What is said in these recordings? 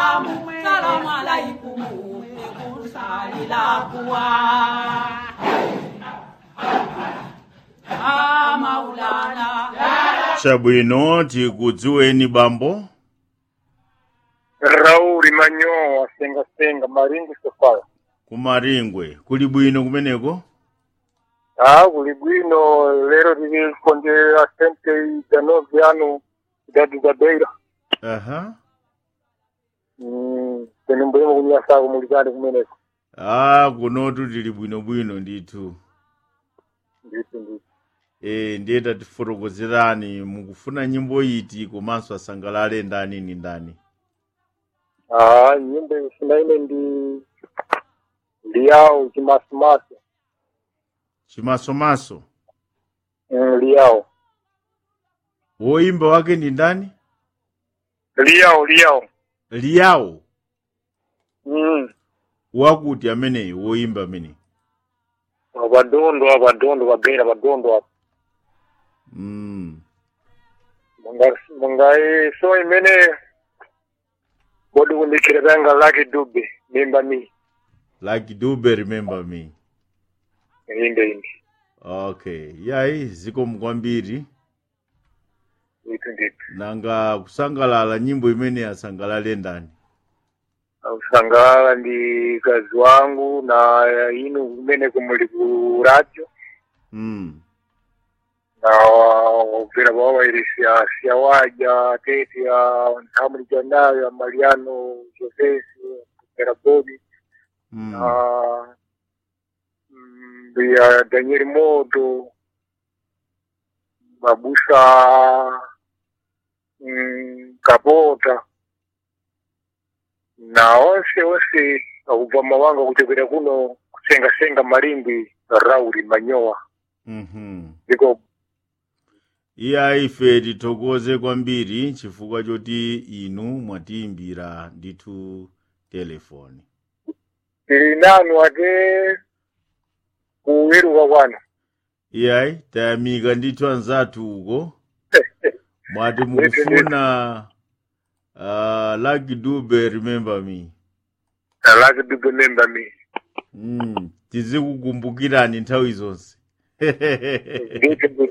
salamu salamu alaikum ekusalila kuwa Ah, maulana chabwino tikudziweni bambo rauli manyowa senga senga maringi sofala kumaringwe kuli bwino kumeneko ah kuli bwino lero tili kondera sente janovi ano idadi za beira aha Mm, kweni mbwemo kunyasako mulikande kumeneko ah kunotu tili bwinobwino ndithu nditi nditi e ndiye tatifotokozerani mukufuna nyimbo iti komanso asangalale ndani ni ndani ah nyimbo isina ine ndi ndi yawo chimasimaso chimasomaso Mm, liyawo woimba wake ndi ndani liyawo liyawo liyawo mm. wakuti ameneyo woimba ameneyo apadondo apadondo pabeira padondo apa mm. Munga- mungayi so imene bodi kundikira panga laki dube mimba mi like dube remember me inde inde okay yayi zikomo kwambiri ndithu ndithu nanga kusangalala nyimbo imene asangalale ndani ausangalala ndi kazi wangu na inu kumene kumuli ku radio mm. na ubvera pawawairi siya siya waja tete ya nthamuli janayo ya mariano josesi ubvera bodi Mm. na mm, ya daniel modo babusa mm, kapota na onse onse akubva mawanga kuchokera kuno kusengasenga malimbi rauri manyowa Mhm. ndiko iya ife tithokoze kwambiri chifukwa choti inu mwatiimbira ndithu telefoni tili nanu ate kuweruka kwanu iyayi tayamika ndithu anzathu uko mwati mukufuna uh, lucky dube remember me alaki bibe memba mi mm. tizikukumbukirani nthawi zonse nditi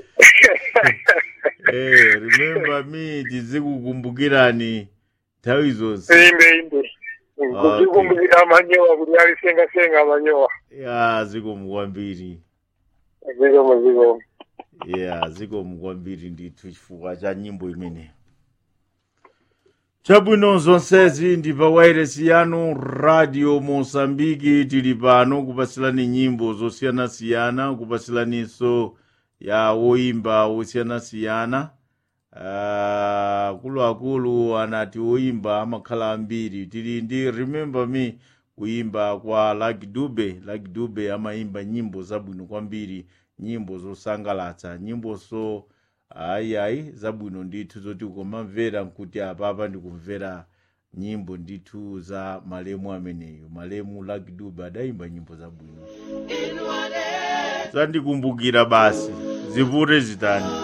Eh, remember me tizikukumbukirani nthawi zonse imbe imbe kuzikumbukira manyowa kuti alisengasenga manyowa ya zikomo kwambiri zikomo zikomo ya zikomo kwambiri ndithu chifukwa cha nyimbo imeneyi chabwino zonsezi ndi pa wairesi yanu radio mosambiki tili pano kupasilani nyimbo zosiyanasiyana kupasilaninso ya woimba wosiyanasiyana uh, akuluakulu anati woimba amakhala ambiri tili ndi remember me kuimba kwa Lucky Dube Lucky Dube amaimba nyimbo zabwino kwambiri nyimbo zosangalatsa nyimboso ayiayi zabwino ndithu zoti ukamamvera nkuti apapa ndikumvera nyimbo ndithu za malemu ameneyo malemu Lucky Dube adayimba nyimbo zabwino zandikumbukira basi zivute zitani